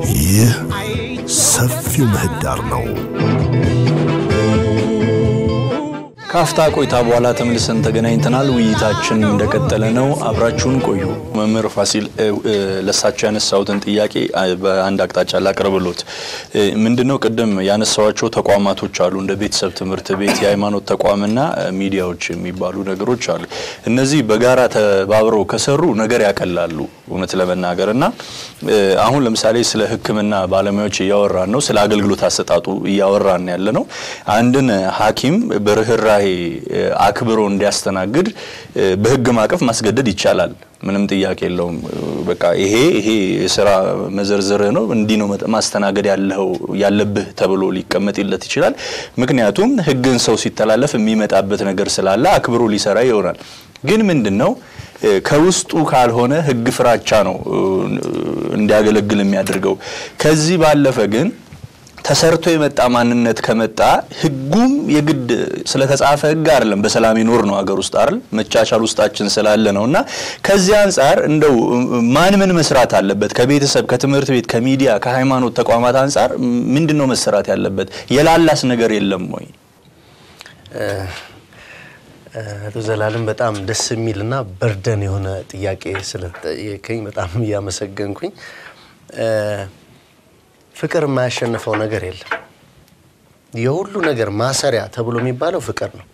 ይህ ሰፊው ምህዳር ነው። ካፍታ ቆይታ በኋላ ተመልሰን ተገናኝተናል። ውይይታችን እንደቀጠለ ነው። አብራችሁን ቆዩ። መምህር ፋሲል ለሳቸው ያነሳሁትን ጥያቄ በአንድ አቅጣጫ ላቅርብሎት። ምንድነው ቅድም ያነሳዋቸው ተቋማቶች አሉ፣ እንደ ቤተሰብ ትምህርት ቤት፣ የሃይማኖት ተቋምና ሚዲያዎች የሚባሉ ነገሮች አሉ። እነዚህ በጋራ ተባብረው ከሰሩ ነገር ያቀላሉ እውነት ለመናገር እና አሁን ለምሳሌ ስለ ሕክምና ባለሙያዎች እያወራን ነው። ስለ አገልግሎት አሰጣጡ እያወራን ያለ ነው። አንድን ሐኪም በርህራሄ አክብሮ እንዲያስተናግድ በህግ ማቀፍ ማስገደድ ይቻላል። ምንም ጥያቄ የለውም። በቃ ይሄ ይሄ የስራ መዘርዝርህ ነው እንዲህ ነው ማስተናገድ ያለው ያለብህ ተብሎ ሊቀመጥለት ይችላል። ምክንያቱም ህግን ሰው ሲተላለፍ የሚመጣበት ነገር ስላለ አክብሮ ሊሰራ ይሆናል። ግን ምንድን ነው ከውስጡ ካልሆነ ህግ ፍራቻ ነው እንዲያገለግል የሚያደርገው። ከዚህ ባለፈ ግን ተሰርቶ የመጣ ማንነት ከመጣ ህጉም የግድ ስለተጻፈ ህግ አይደለም። በሰላም ይኖር ነው ሀገር ውስጥ አይደል? መቻቻል ውስጣችን ስላለ ነው እና ከዚህ አንጻር እንደው ማን ምን መስራት አለበት? ከቤተሰብ፣ ከትምህርት ቤት፣ ከሚዲያ፣ ከሃይማኖት ተቋማት አንጻር ምንድን ነው መሰራት ያለበት? የላላስ ነገር የለም ወይ? አቶ ዘላለም በጣም ደስ የሚል እና በርደን የሆነ ጥያቄ ስለጠየቀኝ በጣም እያመሰገንኩኝ ፍቅር የማያሸንፈው ነገር የለም። የሁሉ ነገር ማሰሪያ ተብሎ የሚባለው ፍቅር ነው።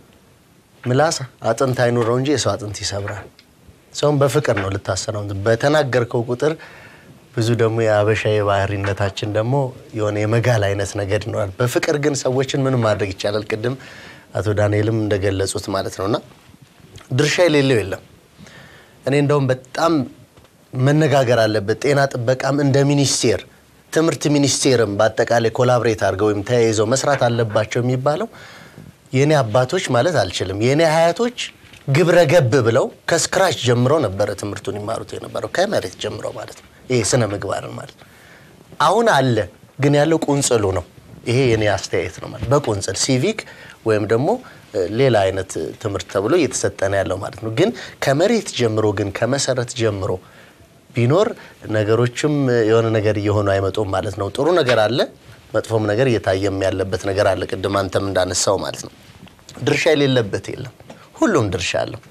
ምላስ አጥንት አይኑረው እንጂ የሰው አጥንት ይሰብራል። ሰውን በፍቅር ነው ልታሰራው። በተናገርከው ቁጥር ብዙ ደግሞ የአበሻ የባህሪነታችን ደግሞ የሆነ የመጋል አይነት ነገር ይኖራል። በፍቅር ግን ሰዎችን ምንም ማድረግ ይቻላል። ቅድም አቶ ዳንኤልም እንደገለጹት ማለት ነው እና ድርሻ የሌለው የለም። እኔ እንደውም በጣም መነጋገር አለበት ጤና ጥበቃም እንደ ሚኒስቴር ትምህርት ሚኒስቴርም በአጠቃላይ ኮላብሬት አድርገው ወይም ተያይዘው መስራት አለባቸው የሚባለው የእኔ አባቶች ማለት አልችልም፣ የእኔ አያቶች ግብረ ገብ ብለው ከስክራች ጀምሮ ነበረ ትምህርቱን ይማሩት የነበረው ከመሬት ጀምሮ ማለት ነው። ይሄ ስነ ምግባርን ማለት ነው። አሁን አለ ግን ያለው ቁንጽሉ ነው። ይሄ የኔ አስተያየት ነው ማለት በቁንጽል ሲቪክ ወይም ደግሞ ሌላ አይነት ትምህርት ተብሎ እየተሰጠነ ያለው ማለት ነው። ግን ከመሬት ጀምሮ ግን ከመሰረት ጀምሮ ቢኖር ነገሮችም የሆነ ነገር እየሆኑ አይመጡም ማለት ነው። ጥሩ ነገር አለ፣ መጥፎም ነገር እየታየም ያለበት ነገር አለ። ቅድም አንተም እንዳነሳው ማለት ነው። ድርሻ የሌለበት የለም፣ ሁሉም ድርሻ አለው።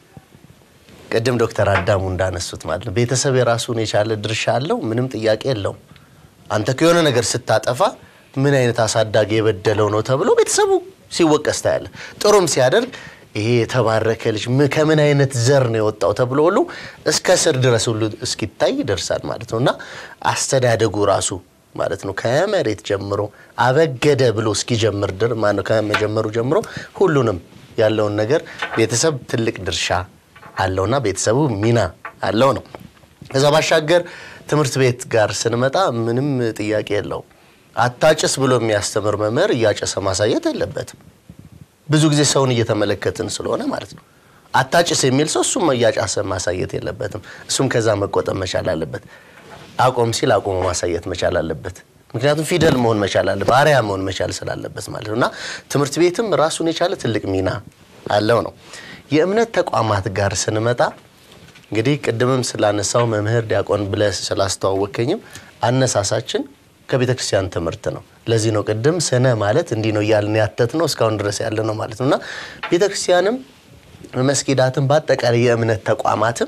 ቅድም ዶክተር አዳሙ እንዳነሱት ማለት ነው ቤተሰብ የራሱን የቻለ ድርሻ አለው፣ ምንም ጥያቄ የለውም። አንተ ከሆነ ነገር ስታጠፋ ምን አይነት አሳዳጊ የበደለው ነው ተብሎ ቤተሰቡ ሲወቀስ ታያለህ። ጥሩም ሲያደርግ ይሄ የተባረከ ልጅ ከምን አይነት ዘር ነው የወጣው ተብሎ ሁሉ እስከ ስር ድረስ ሁሉ እስኪታይ ይደርሳል ማለት ነው። እና አስተዳደጉ ራሱ ማለት ነው ከመሬት ጀምሮ አበገደ ብሎ እስኪጀምር ድር ማነው ከመጀመሩ ጀምሮ ሁሉንም ያለውን ነገር ቤተሰብ ትልቅ ድርሻ አለውና ቤተሰቡ ሚና አለው ነው። ከዛ ባሻገር ትምህርት ቤት ጋር ስንመጣ ምንም ጥያቄ የለውም። አታጭስ ብሎ የሚያስተምር መምህር እያጨሰ ማሳየት የለበትም። ብዙ ጊዜ ሰውን እየተመለከትን ስለሆነ ማለት ነው። አታጭስ የሚል ሰው እሱም እያጫሰ ማሳየት የለበትም። እሱም ከዛ መቆጠብ መቻል አለበት። አቆም ሲል አቆሞ ማሳየት መቻል አለበት። ምክንያቱም ፊደል መሆን መቻል አለበት፣ አርያ መሆን መቻል ስላለበት ማለት ነው። እና ትምህርት ቤትም ራሱን የቻለ ትልቅ ሚና አለው ነው። የእምነት ተቋማት ጋር ስንመጣ እንግዲህ ቅድምም ስላነሳው መምህር ዲያቆን ብለህ ስላስተዋወከኝም አነሳሳችን ከቤተ ክርስቲያን ትምህርት ነው። ለዚህ ነው ቅድም ስነ ማለት እንዲህ ነው እያልን ያተት ነው እስካሁን ድረስ ያለ ነው ማለት ነው እና ቤተ ክርስቲያንም መስጊዳትም በአጠቃላይ የእምነት ተቋማትም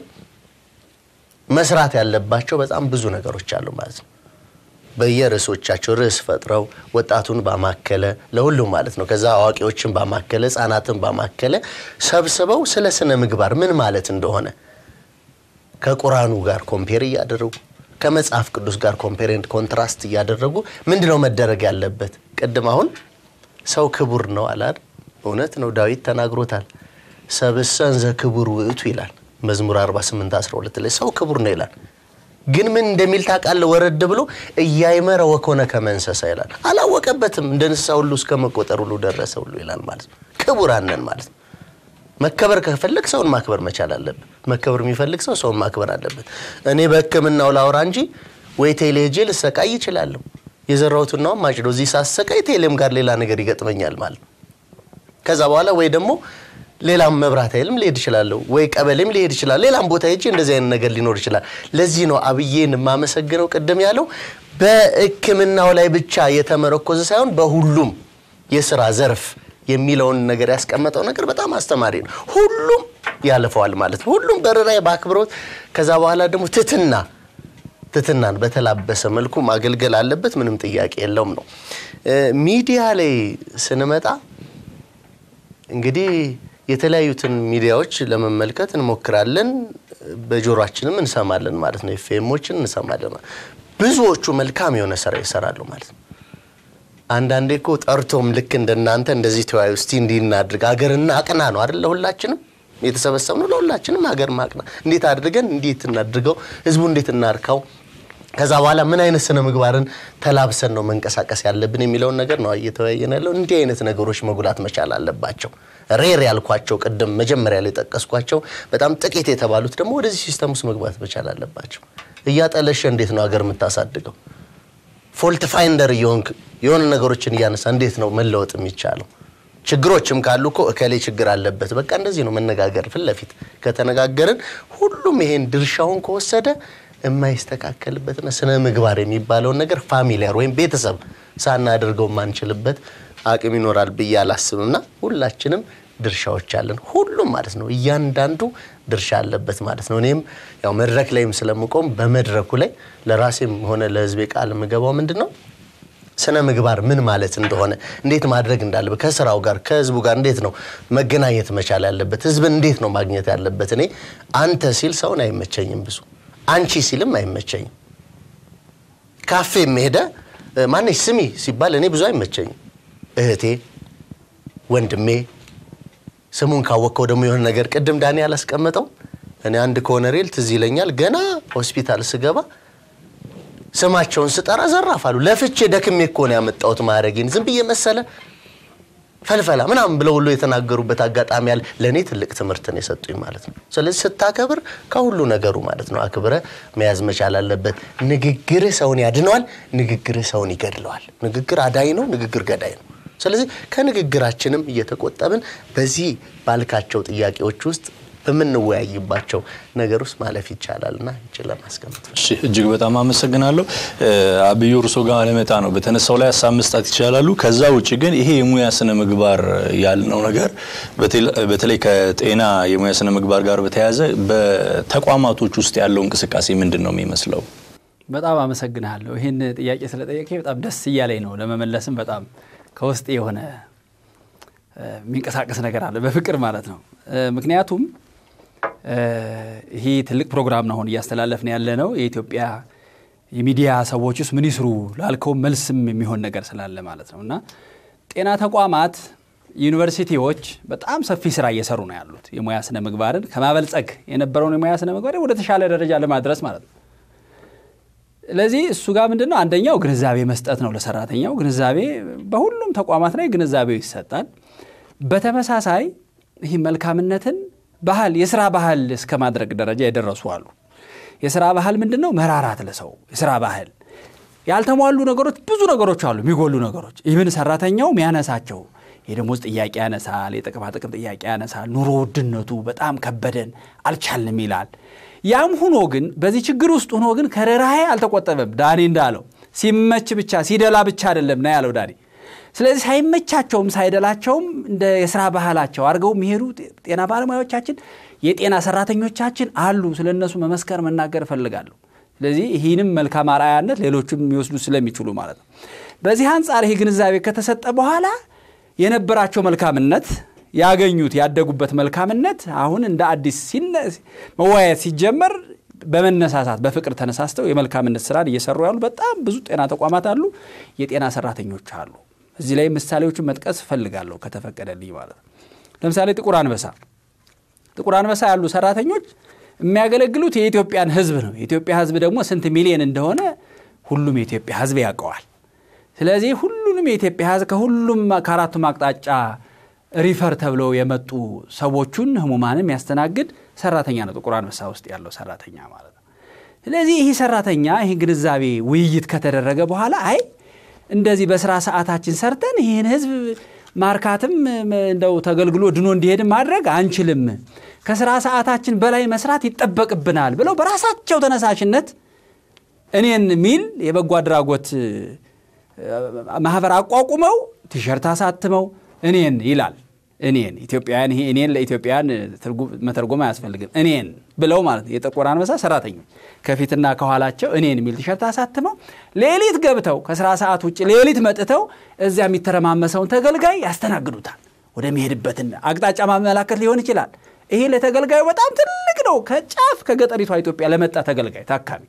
መስራት ያለባቸው በጣም ብዙ ነገሮች አሉ ማለት ነው። በየርዕሶቻቸው ርዕስ ፈጥረው ወጣቱን ባማከለ ለሁሉም ማለት ነው። ከዛ አዋቂዎችን ባማከለ ሕፃናትን ባማከለ ሰብስበው ስለ ስነ ምግባር ምን ማለት እንደሆነ ከቁራኑ ጋር ኮምፔር እያደረጉ ከመጽሐፍ ቅዱስ ጋር ኮምፔሬንት ኮንትራስት እያደረጉ ምንድነው መደረግ ያለበት? ቅድም አሁን ሰው ክቡር ነው አላል። እውነት ነው፣ ዳዊት ተናግሮታል። ሰብእሰን ዘክቡር ውእቱ ይላል መዝሙር 48 12 ላይ ሰው ክቡር ነው ይላል። ግን ምን እንደሚል ታውቃለህ? ወረድ ብሎ እያይመረ ወኮነ ከመ እንስሳ ይላል። አላወቀበትም። እንደ እንስሳ ሁሉ እስከ መቆጠር ሁሉ ደረሰ ሁሉ ይላል ማለት ነው። ክቡራን ነን ማለት ነው። መከበር ከፈለግ ሰውን ማክበር መቻል አለብን። መከበር የሚፈልግ ሰው ሰውን ማክበር አለበት። እኔ በሕክምናው ላውራ እንጂ ወይ ቴሌ ሄጄ ልሰቃይ ይችላለሁ። የዘራሁትናውም ማጭዶ እዚህ ሳሰቃይ ቴሌም ጋር ሌላ ነገር ይገጥመኛል ማለት ነው። ከዛ በኋላ ወይ ደግሞ ሌላም መብራት ኃይልም ሊሄድ ይችላለሁ፣ ወይ ቀበሌም ሊሄድ ይችላል። ሌላም ቦታ ሄጄ እንደዚህ አይነት ነገር ሊኖር ይችላል። ለዚህ ነው አብዬን የማመሰግነው ቅድም ያለው በሕክምናው ላይ ብቻ የተመረኮዘ ሳይሆን በሁሉም የስራ ዘርፍ የሚለውን ነገር ያስቀመጠው ነገር በጣም አስተማሪ ነው። ሁሉም ያልፈዋል ማለት ነው። ሁሉም በርኅራኄ በአክብሮት ከዛ በኋላ ደግሞ ትትና ትትናን በተላበሰ መልኩ ማገልገል አለበት። ምንም ጥያቄ የለውም ነው። ሚዲያ ላይ ስንመጣ እንግዲህ የተለያዩትን ሚዲያዎች ለመመልከት እንሞክራለን። በጆሮአችንም እንሰማለን ማለት ነው። ኤፍኤሞችን እንሰማለን። ብዙዎቹ መልካም የሆነ ስራ ይሰራሉ ማለት ነው። አንዳንዴ እኮ ጠርቶም ልክ እንደናንተ እንደዚህ ተወያዩ እስቲ እንዲህ እናድርግ ሀገርና አቅና ነው አይደል? ለሁላችንም የተሰበሰብነው ለሁላችንም ሀገር ማቅና እንዴት አድርገን እንዴት እናድርገው፣ ህዝቡ እንዴት እናርካው፣ ከዛ በኋላ ምን አይነት ስነ ምግባርን ተላብሰን ነው መንቀሳቀስ ያለብን የሚለውን ነገር ነው እየተወያየን ያለው። እንዲህ አይነት ነገሮች መጉላት መቻል አለባቸው። ሬር ያልኳቸው ቅድም መጀመሪያ ላይ ጠቀስኳቸው በጣም ጥቂት የተባሉት ደግሞ ወደዚህ ሲስተም ውስጥ መግባት መቻል አለባቸው። እያጠለሸ እንዴት ነው ሀገር የምታሳድገው? ፎልት ፋይንደር እየሆንክ የሆነ ነገሮችን እያነሳ እንዴት ነው መለወጥ የሚቻለው? ችግሮችም ካሉ እኮ እከሌ ችግር አለበት፣ በቃ እንደዚህ ነው መነጋገር። ፊት ለፊት ከተነጋገርን ሁሉም ይሄን ድርሻውን ከወሰደ የማይስተካከልበትና ስነ ምግባር የሚባለውን ነገር ፋሚሊያር ወይም ቤተሰብ ሳናደርገው የማንችልበት አቅም ይኖራል ብዬ አላስብምና ሁላችንም ድርሻዎች አለን። ሁሉም ማለት ነው እያንዳንዱ ድርሻ አለበት ማለት ነው። እኔም ያው መድረክ ላይም ስለምቆም በመድረኩ ላይ ለራሴም ሆነ ለሕዝቤ ቃል የምገባው ምንድን ነው ስነ ምግባር ምን ማለት እንደሆነ እንዴት ማድረግ እንዳለበት ከስራው ጋር ከህዝቡ ጋር እንዴት ነው መገናኘት መቻል ያለበት ህዝብን እንዴት ነው ማግኘት ያለበት። እኔ አንተ ሲል ሰውን አይመቸኝም፣ ብዙ አንቺ ሲልም አይመቸኝም። ካፌም ሄደ ማነች ስሚ ሲባል እኔ ብዙ አይመቸኝም። እህቴ፣ ወንድሜ ስሙን ካወቅከው ደግሞ የሆነ ነገር ቅድም ዳኒ ያላስቀመጠው እኔ አንድ ኮሎኔል ትዝ ይለኛል ገና ሆስፒታል ስገባ ስማቸውን ስጠራ ዘራፍ አሉ። ለፍቼ ደክሜ እኮ ነው ያመጣሁት ማዕረጌን ዝም ብዬ መሰለ ፈልፈላ ምናምን ብለው ሁሉ የተናገሩበት አጋጣሚ ያለ ለእኔ ትልቅ ትምህርትን የሰጡኝ ማለት ነው። ስለዚህ ስታከብር ከሁሉ ነገሩ ማለት ነው አክብረ መያዝ መቻል አለበት። ንግግርህ ሰውን ያድነዋል፣ ንግግርህ ሰውን ይገድለዋል። ንግግር አዳኝ ነው፣ ንግግር ገዳይ ነው። ስለዚህ ከንግግራችንም እየተቆጠብን በዚህ ባልካቸው ጥያቄዎች ውስጥ በምንወያይባቸው ነገር ውስጥ ማለፍ ይቻላል እና ይችል ለማስቀመጥ እሺ እጅግ በጣም አመሰግናለሁ። አብዩ እርሶ ጋር ለመጣ ነው በተነሳው ላይ ሀሳብ መስጣት ይቻላሉ። ከዛ ውጭ ግን ይሄ የሙያ ስነ ምግባር ያልነው ነገር በተለይ ከጤና የሙያ ስነ ምግባር ጋር በተያያዘ በተቋማቶች ውስጥ ያለው እንቅስቃሴ ምንድን ነው የሚመስለው? በጣም አመሰግናለሁ። ይህን ጥያቄ ስለጠየቀ በጣም ደስ እያለኝ ነው። ለመመለስም በጣም ከውስጥ የሆነ የሚንቀሳቀስ ነገር አለ፣ በፍቅር ማለት ነው። ምክንያቱም ይሄ ትልቅ ፕሮግራም ነው አሁን እያስተላለፍን ያለ ነው። የኢትዮጵያ የሚዲያ ሰዎች ውስጥ ምን ይስሩ ላልከው መልስም የሚሆን ነገር ስላለ ማለት ነው እና ጤና ተቋማት፣ ዩኒቨርሲቲዎች በጣም ሰፊ ስራ እየሰሩ ነው ያሉት የሙያ ስነ ምግባርን ከማበልጸግ የነበረውን የሙያ ስነ ምግባር ወደ ተሻለ ደረጃ ለማድረስ ማለት ነው። ስለዚህ እሱ ጋር ምንድን ነው አንደኛው ግንዛቤ መስጠት ነው ለሰራተኛው። ግንዛቤ በሁሉም ተቋማት ላይ ግንዛቤው ይሰጣል። በተመሳሳይ ይህ መልካምነትን ባህል የስራ ባህል እስከ ማድረግ ደረጃ የደረሱ አሉ። የስራ ባህል ምንድን ነው? መራራት ለሰው የስራ ባህል ያልተሟሉ ነገሮች ብዙ ነገሮች አሉ፣ የሚጎሉ ነገሮች ይህን ሰራተኛው የሚያነሳቸው የደሞዝ ጥያቄ ያነሳል፣ የጥቅማጥቅም ጥያቄ ያነሳል። ኑሮ ውድነቱ በጣም ከበደን አልቻልንም ይላል። ያም ሁኖ ግን በዚህ ችግር ውስጥ ሆኖ ግን ከርህራሄ አልተቆጠበም። ዳኒ እንዳለው ሲመች ብቻ ሲደላ ብቻ አይደለም ና ያለው ዳኒ። ስለዚህ ሳይመቻቸውም ሳይደላቸውም እንደ የስራ ባህላቸው አድርገው የሚሄዱ ጤና ባለሙያዎቻችን የጤና ሰራተኞቻችን አሉ። ስለ እነሱ መመስከር መናገር እፈልጋለሁ። ስለዚህ ይህንም መልካም አርአያነት ሌሎችም የሚወስዱ ስለሚችሉ ማለት ነው። በዚህ አንጻር ይህ ግንዛቤ ከተሰጠ በኋላ የነበራቸው መልካምነት ያገኙት ያደጉበት መልካምነት አሁን እንደ አዲስ መወያየት ሲጀመር በመነሳሳት በፍቅር ተነሳስተው የመልካምነት ስራን እየሰሩ ያሉ በጣም ብዙ ጤና ተቋማት አሉ፣ የጤና ሰራተኞች አሉ። እዚህ ላይ ምሳሌዎችን መጥቀስ እፈልጋለሁ ከተፈቀደልኝ ማለት ነው። ለምሳሌ ጥቁር አንበሳ ጥቁር አንበሳ ያሉ ሰራተኞች የሚያገለግሉት የኢትዮጵያን ሕዝብ ነው። የኢትዮጵያ ሕዝብ ደግሞ ስንት ሚሊዮን እንደሆነ ሁሉም የኢትዮጵያ ሕዝብ ያውቀዋል። ስለዚህ ሁሉንም የኢትዮጵያ ሕዝብ ከሁሉም ከአራቱም አቅጣጫ ሪፈር ተብለው የመጡ ሰዎቹን ህሙማንም ያስተናግድ ሰራተኛ ነው ጥቁር አንበሳ ውስጥ ያለው ሰራተኛ ማለት ነው። ስለዚህ ይህ ሰራተኛ ይህ ግንዛቤ ውይይት ከተደረገ በኋላ አይ እንደዚህ በስራ ሰዓታችን ሰርተን ይህን ህዝብ ማርካትም እንደው ተገልግሎ ድኖ እንዲሄድም ማድረግ አንችልም፣ ከስራ ሰዓታችን በላይ መስራት ይጠበቅብናል ብለው በራሳቸው ተነሳሽነት እኔን ሚል የበጎ አድራጎት ማህበር አቋቁመው ቲሸርት አሳትመው እኔን ይላል። እኔን ኢትዮጵያውያን ይሄ እኔን ለኢትዮጵያውያን መተርጎም አያስፈልግም። እኔን ብለው ማለት ነው። የጥቁር አንበሳ ሰራተኞች ከፊትና ከኋላቸው እኔን የሚል ቲሸርት አሳትመው ሌሊት ገብተው ከስራ ሰዓት ውጭ ሌሊት መጥተው እዚያ የሚተረማመሰውን ተገልጋይ ያስተናግዱታል። ወደሚሄድበትን አቅጣጫ ማመላከት ሊሆን ይችላል። ይሄ ለተገልጋዩ በጣም ትልቅ ነው። ከጫፍ ከገጠሪቷ ኢትዮጵያ ለመጣ ተገልጋይ ታካሚ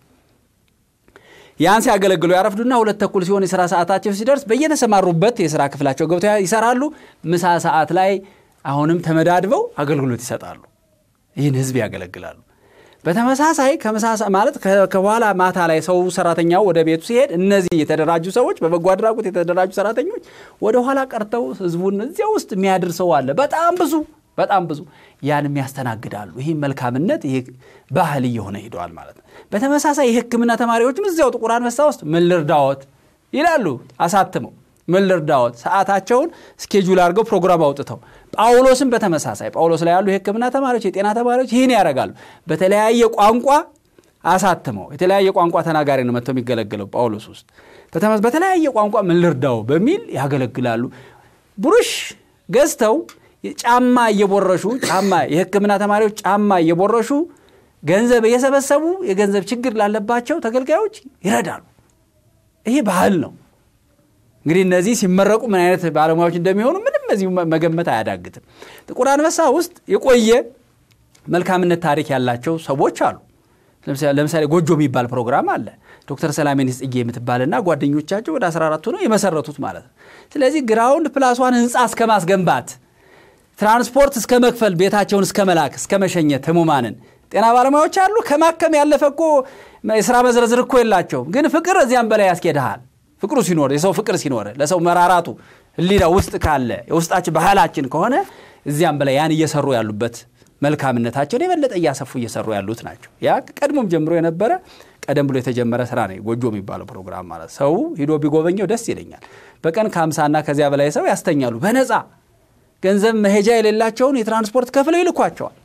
ያን ሲያገለግሉ ያረፍዱና ሁለት ተኩል ሲሆን የስራ ሰዓታቸው ሲደርስ በየተሰማሩበት የስራ ክፍላቸው ገብተው ይሰራሉ። ምሳ ሰዓት ላይ አሁንም ተመዳድበው አገልግሎት ይሰጣሉ። ይህን ህዝብ ያገለግላሉ። በተመሳሳይ ከምሳ ማለት ከበኋላ ማታ ላይ ሰው ሰራተኛው ወደ ቤቱ ሲሄድ እነዚህ የተደራጁ ሰዎች በበጎ አድራጎት የተደራጁ ሰራተኞች ወደ ኋላ ቀርተው ህዝቡን እዚያ ውስጥ የሚያድር ሰው አለ። በጣም ብዙ በጣም ብዙ ያንም ያስተናግዳሉ። ይህ መልካምነት ይሄ ባህል እየሆነ ሂደዋል ማለት ነው። በተመሳሳይ የሕክምና ተማሪዎችም እዚያው ጥቁር አንበሳ ውስጥ ምን ልርዳዎት ይላሉ አሳትመው ምን ልርዳዎት ሰዓታቸውን ስኬጁል አድርገው ፕሮግራም አውጥተው ጳውሎስም በተመሳሳይ ጳውሎስ ላይ ያሉ የሕክምና ተማሪዎች የጤና ተማሪዎች ይህን ያደርጋሉ። በተለያየ ቋንቋ አሳትመው የተለያየ ቋንቋ ተናጋሪ ነው መጥተው የሚገለግለው ጳውሎስ ውስጥ በተለያየ ቋንቋ ምን ልርዳው በሚል ያገለግላሉ። ብሩሽ ገዝተው ጫማ እየቦረሹ ጫማ የሕክምና ተማሪዎች ጫማ እየቦረሹ ገንዘብ እየሰበሰቡ የገንዘብ ችግር ላለባቸው ተገልጋዮች ይረዳሉ። ይሄ ባህል ነው። እንግዲህ እነዚህ ሲመረቁ ምን አይነት ባለሙያዎች እንደሚሆኑ ምንም እዚሁ መገመት አያዳግትም። ጥቁር አንበሳ ውስጥ የቆየ መልካምነት ታሪክ ያላቸው ሰዎች አሉ። ለምሳሌ ጎጆ የሚባል ፕሮግራም አለ። ዶክተር ሰላሜን ጽጌ የምትባልና ጓደኞቻቸው ወደ 14 ነው የመሰረቱት ማለት ነው። ስለዚህ ግራውንድ ፕላሷን ህንፃ እስከ ማስገንባት ትራንስፖርት እስከ መክፈል ቤታቸውን እስከ መላክ እስከ መሸኘት ህሙማንን ጤና ባለሙያዎች አሉ። ከማከም ያለፈ እኮ የስራ መዝረዝር እኮ የላቸውም። ግን ፍቅር እዚያም በላይ ያስኬድሃል። ፍቅሩ ሲኖር የሰው ፍቅር ሲኖር ለሰው መራራቱ ህሊና ውስጥ ካለ የውስጣችን ባህላችን ከሆነ እዚያም በላይ ያን እየሰሩ ያሉበት መልካምነታቸውን የበለጠ እያሰፉ እየሰሩ ያሉት ናቸው። ያ ቀድሞም ጀምሮ የነበረ ቀደም ብሎ የተጀመረ ስራ ነው። ጎጆ የሚባለው ፕሮግራም ማለት ሰው ሂዶ ቢጎበኘው ደስ ይለኛል። በቀን ከአምሳና ከዚያ በላይ ሰው ያስተኛሉ በነፃ ገንዘብ መሄጃ የሌላቸውን የትራንስፖርት ከፍለው ይልኳቸዋል።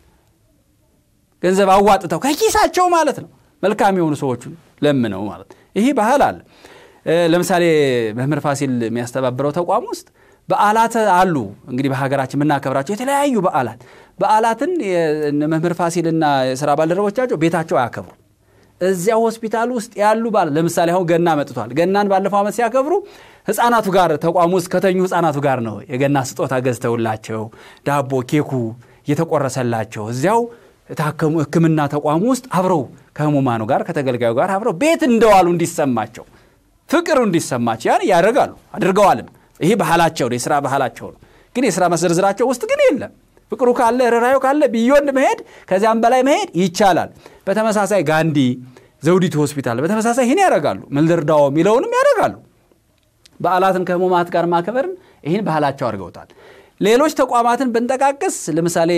ገንዘብ አዋጥተው ከኪሳቸው ማለት ነው። መልካም የሆኑ ሰዎቹን ለምነው ማለት ይህ ባህል አለ። ለምሳሌ መምህር ፋሲል የሚያስተባብረው ተቋም ውስጥ በዓላት አሉ። እንግዲህ በሀገራችን የምናከብራቸው የተለያዩ በዓላት በዓላትን መምህር ፋሲልና የስራ ባልደረቦቻቸው ቤታቸው አያከብሩ። እዚያ ሆስፒታል ውስጥ ያሉ ባል ለምሳሌ አሁን ገና መጥቷል። ገናን ባለፈው ዓመት ሲያከብሩ ህፃናቱ ጋር ተቋሙ ውስጥ ከተኙ ህፃናቱ ጋር ነው የገና ስጦታ ገዝተውላቸው ዳቦ ኬኩ እየተቆረሰላቸው እዚያው የታከሙ ሕክምና ተቋሙ ውስጥ አብረው ከህሙማኑ ጋር ከተገልጋዩ ጋር አብረው ቤት እንደዋሉ እንዲሰማቸው ፍቅሩ እንዲሰማቸው ያን ያደርጋሉ አድርገዋልም። ይሄ ባህላቸው ነው፣ የስራ ባህላቸው ነው። ግን የስራ መዘርዝራቸው ውስጥ ግን የለም። ፍቅሩ ካለ ርኅራኄ ካለ ቢዮንድ መሄድ ከዚያም በላይ መሄድ ይቻላል። በተመሳሳይ ጋንዲ ዘውዲቱ ሆስፒታል በተመሳሳይ ይህን ያደርጋሉ። ምን ልርዳዎ የሚለውንም ያደርጋሉ። በዓላትን ከህሙማት ጋር ማክበርን ይህን ባህላቸው አድርገውታል። ሌሎች ተቋማትን ብንጠቃቅስ ለምሳሌ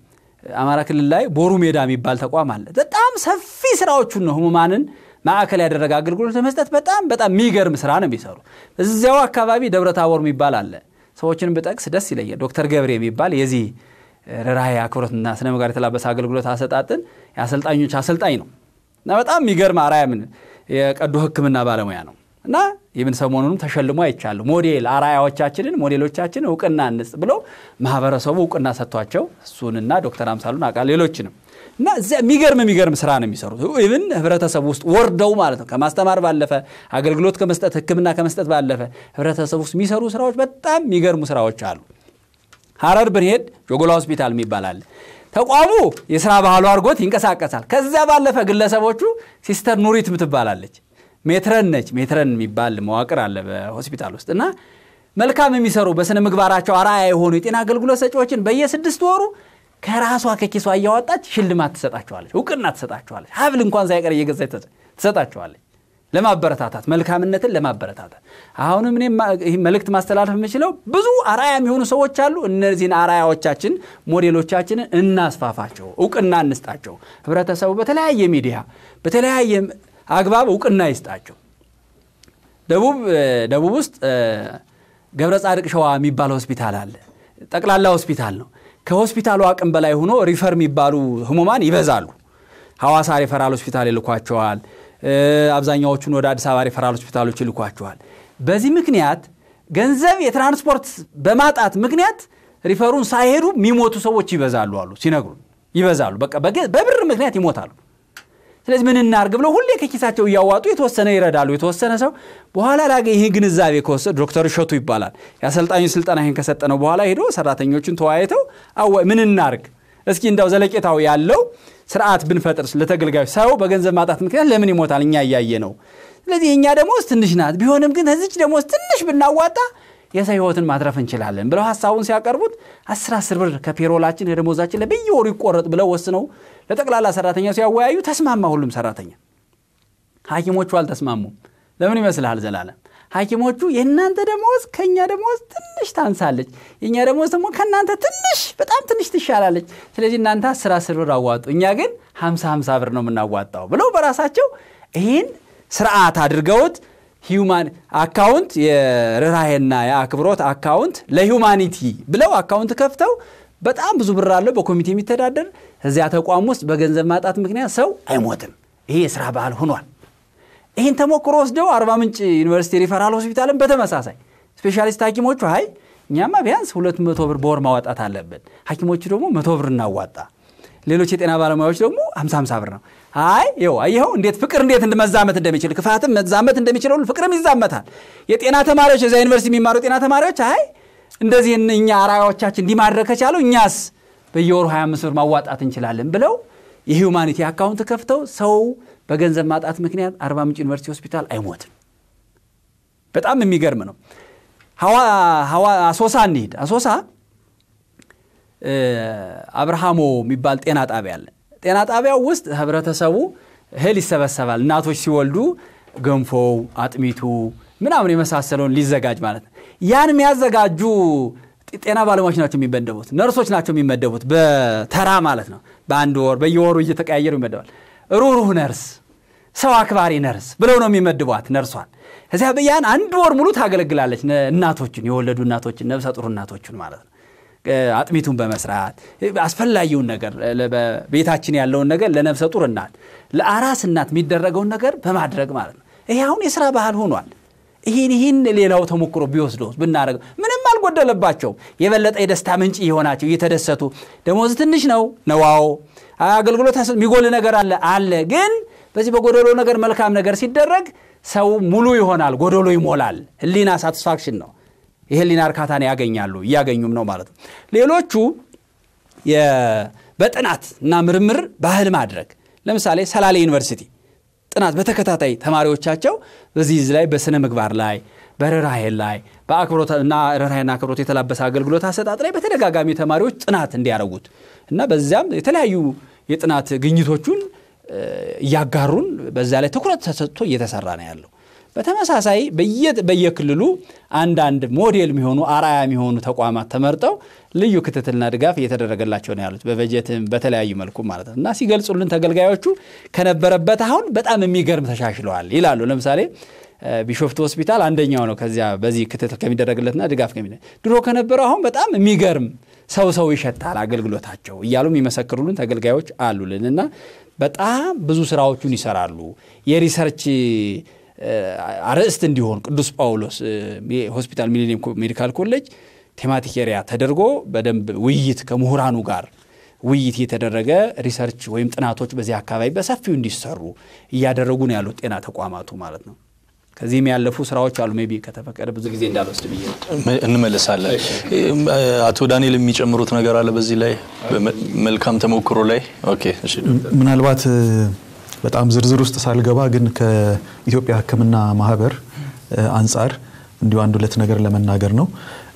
አማራ ክልል ላይ ቦሩ ሜዳ የሚባል ተቋም አለ። በጣም ሰፊ ስራዎቹን ነው ህሙማንን ማዕከል ያደረገ አገልግሎት ለመስጠት በጣም በጣም የሚገርም ስራ ነው የሚሰሩ። እዚያው አካባቢ ደብረ ታቦር የሚባል አለ። ሰዎችን ብጠቅስ ደስ ይለኛል። ዶክተር ገብሬ የሚባል የዚህ ርኅራኄ አክብሮትና ስነ ምግባር የተላበሰ አገልግሎት አሰጣጥን የአሰልጣኞች አሰልጣኝ ነው እና በጣም የሚገርም አርአያ ምን የቀዶ ሕክምና ባለሙያ ነው እና ይህን ሰሞኑንም ተሸልሞ አይቻሉ። ሞዴል አርአያዎቻችንን ሞዴሎቻችንን እውቅና እንስጥ ብሎ ማህበረሰቡ እውቅና ሰጥቷቸው እሱንና ዶክተር አምሳሉን አቃ ሌሎችንም እና እዚያ የሚገርም የሚገርም ስራ ነው የሚሰሩት። ኢቭን ህብረተሰቡ ውስጥ ወርደው ማለት ነው ከማስተማር ባለፈ አገልግሎት ከመስጠት ህክምና ከመስጠት ባለፈ ህብረተሰቡ ውስጥ የሚሰሩ ስራዎች በጣም የሚገርሙ ስራዎች አሉ። ሀረር ብንሄድ ጆጎላ ሆስፒታል የሚባል አለ። ተቋሙ የስራ ባህሉ አድርጎት ይንቀሳቀሳል። ከዚያ ባለፈ ግለሰቦቹ ሲስተር ኑሪት ምትባላለች ሜትረን ነች። ሜትረን የሚባል መዋቅር አለ በሆስፒታል ውስጥ እና መልካም የሚሰሩ በስነ ምግባራቸው አርአያ የሆኑ የጤና አገልግሎት ሰጪዎችን በየስድስት ወሩ ከራሷ ከኪሷ እያወጣች ሽልማት ትሰጣቸዋለች፣ እውቅና ትሰጣቸዋለች። ሀብል እንኳን ሳይቀር እየገዛች ትሰጣቸዋለች። ለማበረታታት መልካምነትን ለማበረታታት አሁንም እኔ መልእክት ማስተላለፍ የምችለው ብዙ አርአያ የሚሆኑ ሰዎች አሉ። እነዚህን አርአያዎቻችን ሞዴሎቻችንን እናስፋፋቸው፣ እውቅና እንስጣቸው። ህብረተሰቡ በተለያየ ሚዲያ በተለያየ አግባብ እውቅና ይስጣቸው። ደቡብ ደቡብ ውስጥ ገብረ ጻድቅ ሸዋ የሚባል ሆስፒታል አለ። ጠቅላላ ሆስፒታል ነው። ከሆስፒታሉ አቅም በላይ ሆኖ ሪፈር የሚባሉ ህሙማን ይበዛሉ። ሐዋሳ ሪፈራል ሆስፒታል ይልኳቸዋል። አብዛኛዎቹን ወደ አዲስ አበባ ሪፈራል ሆስፒታሎች ይልኳቸዋል። በዚህ ምክንያት ገንዘብ የትራንስፖርት በማጣት ምክንያት ሪፈሩን ሳይሄዱ የሚሞቱ ሰዎች ይበዛሉ አሉ ሲነግሩን፣ ይበዛሉ። በቃ በብር ምክንያት ይሞታሉ። ስለዚህ ምን እናርግ ብለው ሁሌ ከኪሳቸው እያዋጡ የተወሰነ ይረዳሉ። የተወሰነ ሰው በኋላ ላገ ይህ ግንዛቤ ከወሰድ ዶክተር እሸቱ ይባላል የአሰልጣኙ ስልጠና ይህን ከሰጠነው በኋላ ሄዶ ሰራተኞችን ተወያይተው አወ ምን እናርግ እስኪ እንዳው ዘለቄታው ያለው ስርዓት ብንፈጥር ለተገልጋዮች ሰው በገንዘብ ማጣት ምክንያት ለምን ይሞታል? እኛ እያየ ነው። ስለዚህ የእኛ ደሞዝ ትንሽ ናት። ቢሆንም ግን ከዚች ደሞዝ ትንሽ ብናዋጣ የሰው ህይወትን ማትረፍ እንችላለን ብለው ሀሳቡን ሲያቀርቡት አስር አስር ብር ከፔሮላችን ከደሞዛችን ላይ በየወሩ ይቆረጥ ብለው ወስነው ለጠቅላላ ሰራተኛ ሲያወያዩ ተስማማ ሁሉም ሰራተኛ። ሐኪሞቹ አልተስማሙም። ለምን ይመስልሃል ዘላለም? ሐኪሞቹ የእናንተ ደሞዝ ከእኛ ደሞዝ ትንሽ ታንሳለች፣ የእኛ ደሞዝ ደግሞ ከእናንተ ትንሽ በጣም ትንሽ ትሻላለች። ስለዚህ እናንተ አስር አስር ብር አዋጡ፣ እኛ ግን ሀምሳ ሀምሳ ብር ነው የምናዋጣው ብለው በራሳቸው ይህን ስርዓት አድርገውት ሂውማን አካውንት የርኅራሄና የአክብሮት አካውንት ለሂውማኒቲ ብለው አካውንት ከፍተው በጣም ብዙ ብር አለው በኮሚቴ የሚተዳደር እዚያ ተቋም ውስጥ በገንዘብ ማጣት ምክንያት ሰው አይሞትም። ይሄ የስራ ባህል ሆኗል። ይህን ተሞክሮ ወስደው አርባ ምንጭ ዩኒቨርሲቲ ሪፈራል ሆስፒታልን በተመሳሳይ ስፔሻሊስት ሐኪሞቹ አይ እኛማ ቢያንስ ሁለት መቶ ብር በወር ማዋጣት አለብን፣ ሐኪሞቹ ደግሞ መቶ ብር እናዋጣ፣ ሌሎች የጤና ባለሙያዎች ደግሞ ሀምሳ ሀምሳ ብር ነው። አይ ይኸው አየኸው እንዴት ፍቅር እንዴት መዛመት እንደሚችል ክፋትም መዛመት እንደሚችል ሁሉ ፍቅርም ይዛመታል። የጤና ተማሪዎች የዛ ዩኒቨርሲቲ የሚማሩ ጤና ተማሪዎች አይ እንደዚህ እኛ አራያዎቻችን እንዲህ ማድረግ ከቻሉ እኛስ በየወሩ 25 ብር ማዋጣት እንችላለን ብለው የሂውማኒቲ አካውንት ከፍተው ሰው በገንዘብ ማጣት ምክንያት አርባ ምንጭ ዩኒቨርሲቲ ሆስፒታል አይሞትም። በጣም የሚገርም ነው። አሶሳ እንሂድ። አሶሳ አብርሃሞ የሚባል ጤና ጣቢያ አለ። ጤና ጣቢያው ውስጥ ህብረተሰቡ እህል ይሰበሰባል። እናቶች ሲወልዱ ገንፎው፣ አጥሚቱ ምናምን የመሳሰለውን ሊዘጋጅ ማለት ነው። ያን የሚያዘጋጁ ጤና ባለሙያዎች ናቸው የሚመደቡት፣ ነርሶች ናቸው የሚመደቡት በተራ ማለት ነው። በአንድ ወር በየወሩ እየተቀያየሩ ይመደባል። ሩህሩህ ነርስ፣ ሰው አክባሪ ነርስ ብለው ነው የሚመድቧት ነርሷን። ከዚያ ያን አንድ ወር ሙሉ ታገለግላለች እናቶችን፣ የወለዱ እናቶችን፣ ነብሰ ጡር እናቶችን ማለት ነው። አጥሚቱን በመስራት አስፈላጊውን ነገር ቤታችን ያለውን ነገር ለነብሰ ጡር እናት፣ ለአራስ እናት የሚደረገውን ነገር በማድረግ ማለት ነው። ይሄ አሁን የስራ ባህል ሆኗል። ይህን ይህን ሌላው ተሞክሮ ቢወስደው ብናደረገው ምንም አልጎደለባቸውም። የበለጠ የደስታ ምንጭ የሆናቸው እየተደሰቱ ደሞዝ ትንሽ ነው ነዋው አገልግሎት የሚጎል ነገር አለ አለ። ግን በዚህ በጎደሎ ነገር መልካም ነገር ሲደረግ ሰው ሙሉ ይሆናል፣ ጎደሎ ይሞላል። ህሊና ሳቲስፋክሽን ነው። የህሊና እርካታን ያገኛሉ፣ እያገኙም ነው ማለት ነው። ሌሎቹ በጥናት እና ምርምር ባህል ማድረግ ለምሳሌ ሰላሌ ዩኒቨርሲቲ ጥናት በተከታታይ ተማሪዎቻቸው በዚህ ላይ በስነ ምግባር ላይ በርኅራኄ ላይ በአክብሮት እና ርኅራኄና አክብሮት የተላበሰ አገልግሎት አሰጣጥ ላይ በተደጋጋሚ ተማሪዎች ጥናት እንዲያደርጉት እና በዚያም የተለያዩ የጥናት ግኝቶቹን እያጋሩን በዛ ላይ ትኩረት ተሰጥቶ እየተሰራ ነው ያለው። በተመሳሳይ በየክልሉ አንዳንድ ሞዴል የሚሆኑ አርአያ የሚሆኑ ተቋማት ተመርጠው ልዩ ክትትልና ድጋፍ እየተደረገላቸው ነው ያሉት በበጀትም በተለያዩ መልኩ ማለት ነው እና ሲገልጹልን ተገልጋዮቹ ከነበረበት አሁን በጣም የሚገርም ተሻሽለዋል ይላሉ። ለምሳሌ ቢሾፍቱ ሆስፒታል አንደኛው ነው። ከዚያ በዚህ ክትትል ከሚደረግለትና ድጋፍ ከሚ ድሮ ከነበረው አሁን በጣም የሚገርም ሰው ሰው ይሸታል አገልግሎታቸው እያሉ የሚመሰክሩልን ተገልጋዮች አሉልን እና በጣም ብዙ ስራዎቹን ይሰራሉ። የሪሰርች አርዕስት እንዲሆን ቅዱስ ጳውሎስ ሆስፒታል ሚሊኒየም ሜዲካል ኮሌጅ ቴማቲክ ኤሪያ ተደርጎ በደንብ ውይይት ከምሁራኑ ጋር ውይይት የተደረገ ሪሰርች ወይም ጥናቶች በዚህ አካባቢ በሰፊው እንዲሰሩ እያደረጉ ነው ያሉት ጤና ተቋማቱ ማለት ነው። ከዚህም ያለፉ ስራዎች አሉ። ሜይ ቢ ከተፈቀደ ብዙ ጊዜ እንዳልወስድ ብዬ እንመልሳለን። አቶ ዳንኤል የሚጨምሩት ነገር አለ በዚህ ላይ መልካም ተሞክሮ ላይ? ኦኬ እሺ። ምናልባት በጣም ዝርዝር ውስጥ ሳልገባ ግን ከኢትዮጵያ ሕክምና ማህበር አንጻር እንዲሁ አንድ ሁለት ነገር ለመናገር ነው።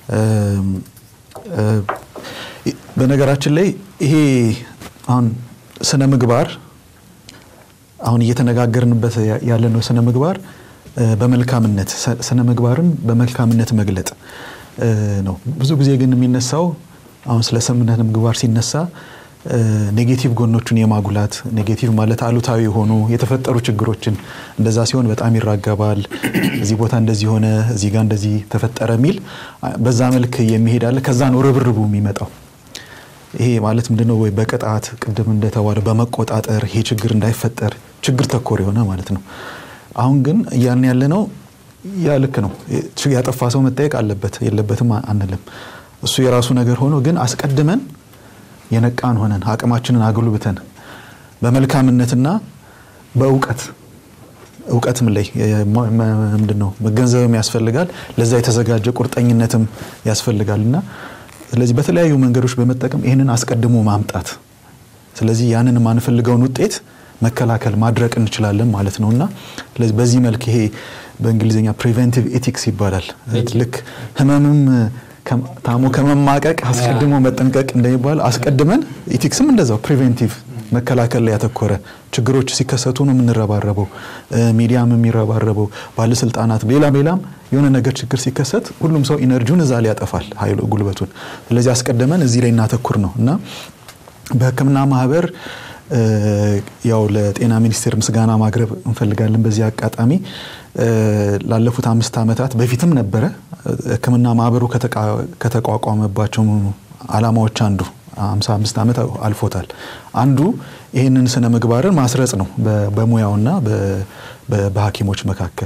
በነገራችን ላይ ይሄ አሁን ስነ ምግባር አሁን እየተነጋገርንበት ያለነው ስነ ምግባር በመልካምነት ስነ ምግባርን በመልካምነት መግለጥ ነው። ብዙ ጊዜ ግን የሚነሳው አሁን ስለ ስነ ምግባር ሲነሳ ኔጌቲቭ ጎኖቹን የማጉላት ኔጌቲቭ ማለት አሉታዊ የሆኑ የተፈጠሩ ችግሮችን እንደዛ ሲሆን በጣም ይራገባል። እዚህ ቦታ እንደዚህ ሆነ፣ እዚህ ጋር እንደዚህ ተፈጠረ የሚል በዛ መልክ የሚሄድ አለ። ከዛ ነው ርብርቡ የሚመጣው። ይሄ ማለት ምንድነው? ወይ በቅጣት ቅድም እንደተባለው በመቆጣጠር ይሄ ችግር እንዳይፈጠር ችግር ተኮር የሆነ ማለት ነው። አሁን ግን እያልን ያለ ነው ያ ልክ ነው። ያጠፋ ሰው መጠየቅ አለበት የለበትም አንልም። እሱ የራሱ ነገር ሆኖ ግን አስቀድመን የነቃን ሆነን አቅማችንን አጉልብተን በመልካምነትና በእውቀት እውቀትም ላይ ምንድን ነው መገንዘብም ያስፈልጋል። ለዛ የተዘጋጀ ቁርጠኝነትም ያስፈልጋል እና ስለዚህ በተለያዩ መንገዶች በመጠቀም ይህንን አስቀድሞ ማምጣት ስለዚህ ያንን የማንፈልገውን ውጤት መከላከል ማድረቅ እንችላለን ማለት ነው እና ስለዚህ በዚህ መልክ ይሄ በእንግሊዝኛ ፕሪቨንቲቭ ኤቲክስ ይባላል። ልክ ህመምም ታሞ ከመማቀቅ አስቀድሞ መጠንቀቅ እንደሚባል አስቀድመን ኤቲክስም እንደዛው ፕሪቬንቲቭ መከላከል ላይ ያተኮረ ችግሮች ሲከሰቱ ነው የምንረባረበው። ሚዲያም የሚረባረበው ባለስልጣናት፣ ሌላም ሌላም የሆነ ነገር ችግር ሲከሰት ሁሉም ሰው ኢነርጂውን እዛ ላይ ያጠፋል፣ ኃይሉ ጉልበቱን። ስለዚህ አስቀድመን እዚህ ላይ እናተኩር ነው እና በህክምና ማህበር ያው ለጤና ሚኒስቴር ምስጋና ማቅረብ እንፈልጋለን። በዚህ አጋጣሚ ላለፉት አምስት ዓመታት በፊትም ነበረ ህክምና ማህበሩ ከተቋቋመባቸው አላማዎች አንዱ 55 ዓመት አልፎታል። አንዱ ይህንን ስነ ምግባርን ማስረጽ ነው በሙያውና በሐኪሞች መካከል።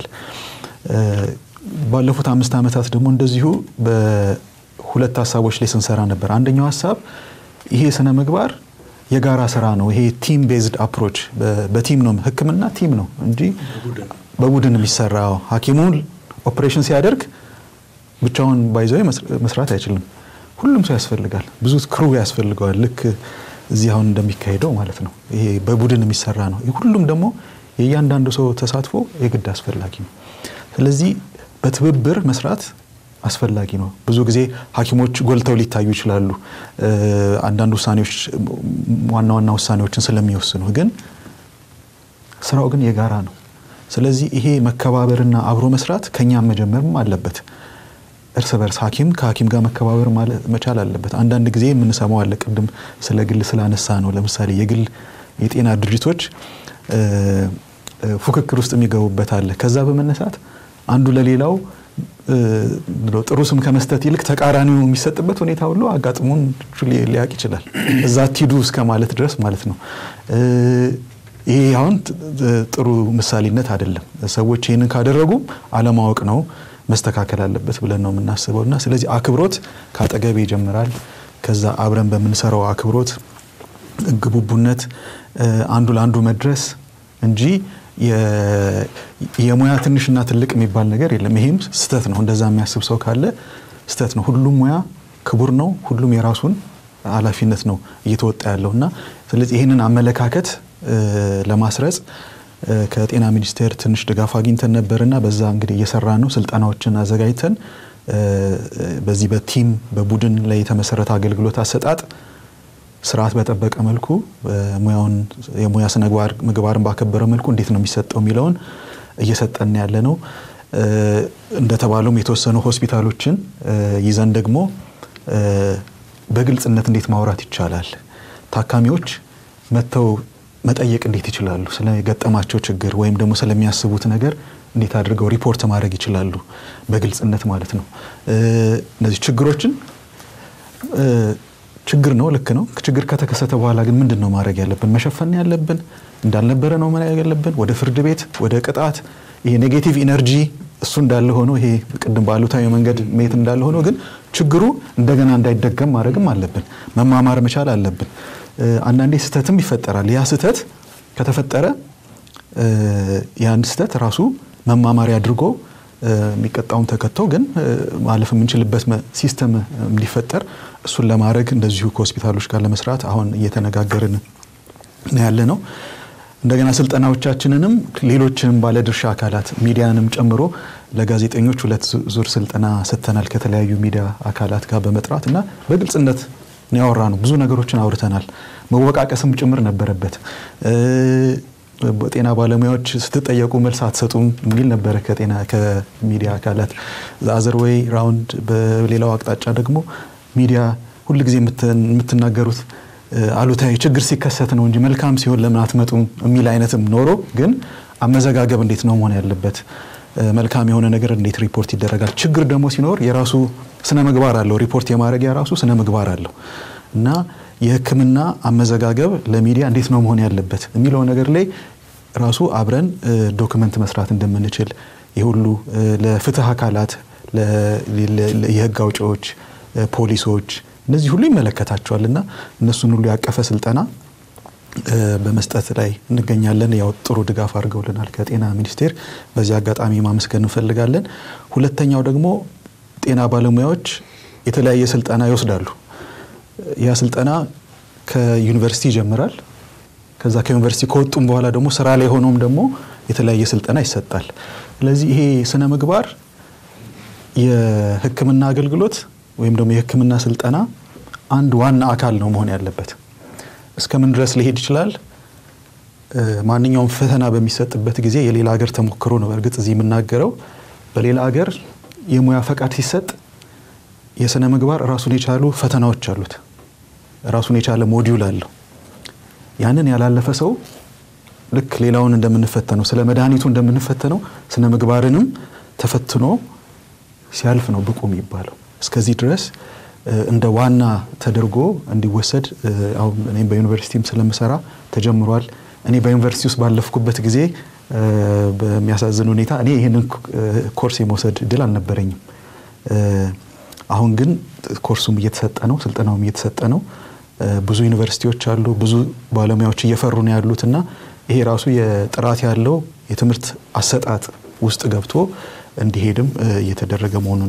ባለፉት አምስት ዓመታት ደግሞ እንደዚሁ በሁለት ሀሳቦች ላይ ስንሰራ ነበር። አንደኛው ሀሳብ ይሄ ስነ ምግባር የጋራ ስራ ነው። ይሄ ቲም ቤዝድ አፕሮች በቲም ነው። ህክምና ቲም ነው እንጂ በቡድን የሚሰራው ሐኪሙን ኦፕሬሽን ሲያደርግ ብቻውን ባይዘው መስራት አይችልም። ሁሉም ሰው ያስፈልጋል። ብዙ ክሩ ያስፈልገዋል። ልክ እዚህ አሁን እንደሚካሄደው ማለት ነው። ይሄ በቡድን የሚሰራ ነው። ሁሉም ደግሞ የእያንዳንዱ ሰው ተሳትፎ የግድ አስፈላጊ ነው። ስለዚህ በትብብር መስራት አስፈላጊ ነው። ብዙ ጊዜ ሐኪሞች ጎልተው ሊታዩ ይችላሉ። አንዳንድ ውሳኔዎች ዋና ዋና ውሳኔዎችን ስለሚወስኑ፣ ግን ስራው ግን የጋራ ነው። ስለዚህ ይሄ መከባበርና አብሮ መስራት ከኛም መጀመርም አለበት። እርስ በርስ ሐኪም ከሐኪም ጋር መከባበር መቻል አለበት። አንዳንድ ጊዜ የምንሰማው አለ። ቅድም ስለ ግል ስላነሳ ነው። ለምሳሌ የግል የጤና ድርጅቶች ፉክክር ውስጥ የሚገቡበት አለ። ከዛ በመነሳት አንዱ ለሌላው ጥሩ ስም ከመስጠት ይልቅ ተቃራኒው የሚሰጥበት ሁኔታ ሁሉ አጋጥሞን ሊያውቅ ይችላል። እዛ አትሂዱ እስከ ማለት ድረስ ማለት ነው። ይሄ አሁን ጥሩ ምሳሌነት አይደለም። ሰዎች ይህንን ካደረጉ አለማወቅ ነው መስተካከል አለበት ብለን ነው የምናስበው እና ስለዚህ አክብሮት ከአጠገብ ይጀምራል። ከዛ አብረን በምንሰራው አክብሮት፣ ግቡቡነት፣ አንዱ ለአንዱ መድረስ እንጂ የሙያ ትንሽና ትልቅ የሚባል ነገር የለም። ይሄም ስተት ነው። እንደዛ የሚያስብ ሰው ካለ ስተት ነው። ሁሉም ሙያ ክቡር ነው። ሁሉም የራሱን ኃላፊነት ነው እየተወጣ ያለው እና ስለዚህ ይህንን አመለካከት ለማስረጽ ከጤና ሚኒስቴር ትንሽ ድጋፍ አግኝተን ነበርና በዛ እንግዲህ እየሰራ ነው። ስልጠናዎችን አዘጋጅተን በዚህ በቲም በቡድን ላይ የተመሰረተ አገልግሎት አሰጣጥ ስርዓት በጠበቀ መልኩ ሙያውን የሙያ ስነ ምግባርን ባከበረ መልኩ እንዴት ነው የሚሰጠው የሚለውን እየሰጠን ያለ ነው። እንደተባለውም የተወሰኑ ሆስፒታሎችን ይዘን ደግሞ በግልጽነት እንዴት ማውራት ይቻላል፣ ታካሚዎች መጥተው መጠየቅ እንዴት ይችላሉ፣ ስለገጠማቸው ችግር ወይም ደግሞ ስለሚያስቡት ነገር እንዴት አድርገው ሪፖርት ማድረግ ይችላሉ፣ በግልጽነት ማለት ነው። እነዚህ ችግሮችን ችግር ነው፣ ልክ ነው። ችግር ከተከሰተ በኋላ ግን ምንድን ነው ማድረግ ያለብን? መሸፈን ያለብን እንዳልነበረ ነው ማድረግ ያለብን? ወደ ፍርድ ቤት፣ ወደ ቅጣት፣ ይሄ ኔጌቲቭ ኢነርጂ እሱ እንዳለ ሆኖ ይሄ ቅድም ባሉታዊ መንገድ መሄድ እንዳለ ሆኖ ግን ችግሩ እንደገና እንዳይደገም ማድረግም አለብን። መማማር መቻል አለብን። አንዳንዴ ስህተትም ይፈጠራል። ያ ስህተት ከተፈጠረ ያን ስህተት ራሱ መማማሪያ አድርጎ የሚቀጣውን ተከቶ ግን ማለፍ የምንችልበት ሲስተም እንዲፈጠር እሱን ለማድረግ እንደዚሁ ከሆስፒታሎች ጋር ለመስራት አሁን እየተነጋገርን ነው ያለ ነው። እንደገና ስልጠናዎቻችንንም ሌሎችንም ባለድርሻ አካላት ሚዲያንም ጨምሮ ለጋዜጠኞች ሁለት ዙር ስልጠና ሰጥተናል ከተለያዩ ሚዲያ አካላት ጋር በመጥራት እና በግልጽነት ነው ያወራ ነው። ብዙ ነገሮችን አውርተናል። መወቃቀስም ጭምር ነበረበት። ጤና ባለሙያዎች ስትጠየቁ መልስ አትሰጡም የሚል ነበረ ከጤና ከሚዲያ አካላት አዘር ወይ ራውንድ። በሌላው አቅጣጫ ደግሞ ሚዲያ ሁልጊዜ የምትናገሩት አሉታዊ ችግር ሲከሰት ነው እንጂ መልካም ሲሆን ለምን አትመጡም የሚል አይነትም ኖሮ ግን አመዘጋገብ እንዴት ነው መሆን ያለበት? መልካም የሆነ ነገር እንዴት ሪፖርት ይደረጋል? ችግር ደግሞ ሲኖር የራሱ ስነ ምግባር አለው። ሪፖርት የማድረግ የራሱ ስነ ምግባር አለው እና የሕክምና አመዘጋገብ ለሚዲያ እንዴት ነው መሆን ያለበት የሚለው ነገር ላይ ራሱ አብረን ዶክመንት መስራት እንደምንችል የሁሉ ለፍትህ አካላት የህግ አውጪዎች፣ ፖሊሶች እነዚህ ሁሉ ይመለከታቸዋል እና እነሱን ሁሉ ያቀፈ ስልጠና በመስጠት ላይ እንገኛለን። ያው ጥሩ ድጋፍ አድርገውልናል ከጤና ሚኒስቴር በዚህ አጋጣሚ ማመስገን እንፈልጋለን። ሁለተኛው ደግሞ ጤና ባለሙያዎች የተለያየ ስልጠና ይወስዳሉ። ያ ስልጠና ከዩኒቨርሲቲ ይጀምራል። ከዛ ከዩኒቨርሲቲ ከወጡም በኋላ ደግሞ ስራ ላይ ሆኖም ደግሞ የተለያየ ስልጠና ይሰጣል። ስለዚህ ይሄ ስነ ምግባር የሕክምና አገልግሎት ወይም ደግሞ የሕክምና ስልጠና አንድ ዋና አካል ነው መሆን ያለበት። እስከምን ድረስ ሊሄድ ይችላል? ማንኛውም ፈተና በሚሰጥበት ጊዜ የሌላ ሀገር ተሞክሮ ነው። በእርግጥ እዚህ የምናገረው በሌላ ሀገር የሙያ ፈቃድ ሲሰጥ የስነ ምግባር ራሱን የቻሉ ፈተናዎች አሉት። ራሱን የቻለ ሞዲዩል አለው። ያንን ያላለፈ ሰው ልክ ሌላውን እንደምንፈተነው ስለ መድኃኒቱ እንደምንፈተነው ስነ ምግባርንም ተፈትኖ ሲያልፍ ነው ብቁ የሚባለው። እስከዚህ ድረስ እንደ ዋና ተደርጎ እንዲወሰድ አሁን እኔም በዩኒቨርሲቲም ስለምሰራ ተጀምሯል። እኔ በዩኒቨርሲቲ ውስጥ ባለፍኩበት ጊዜ በሚያሳዝን ሁኔታ እኔ ይህንን ኮርስ የመውሰድ እድል አልነበረኝም። አሁን ግን ኮርሱም እየተሰጠ ነው፣ ስልጠናውም እየተሰጠ ነው። ብዙ ዩኒቨርሲቲዎች አሉ፣ ብዙ ባለሙያዎች እየፈሩ ነው ያሉት እና ይሄ ራሱ የጥራት ያለው የትምህርት አሰጣጥ ውስጥ ገብቶ እንዲሄድም እየተደረገ መሆኑን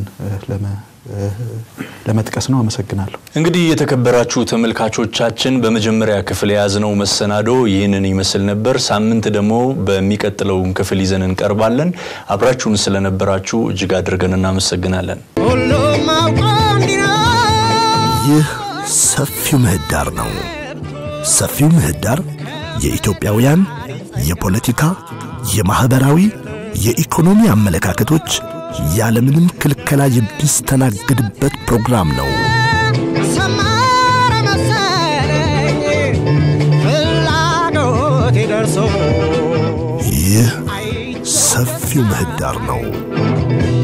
ለመጥቀስ ነው። አመሰግናለሁ። እንግዲህ የተከበራችሁ ተመልካቾቻችን በመጀመሪያ ክፍል የያዝነው መሰናዶ ይህንን ይመስል ነበር። ሳምንት ደግሞ በሚቀጥለውን ክፍል ይዘን እንቀርባለን። አብራችሁን ስለነበራችሁ እጅግ አድርገን እናመሰግናለን። ሁሉም አውቆ እንዲኖር ይህ ሰፊው ምህዳር ነው። ሰፊው ምህዳር የኢትዮጵያውያን የፖለቲካ፣ የማኅበራዊ፣ የኢኮኖሚ አመለካከቶች ያለምንም ክልከላ የሚስተናግድበት ፕሮግራም ነው። ሰመረ መሰለኝ ፍላጎቴ ደርሶ ይህ ሰፊው ምህዳር ነው።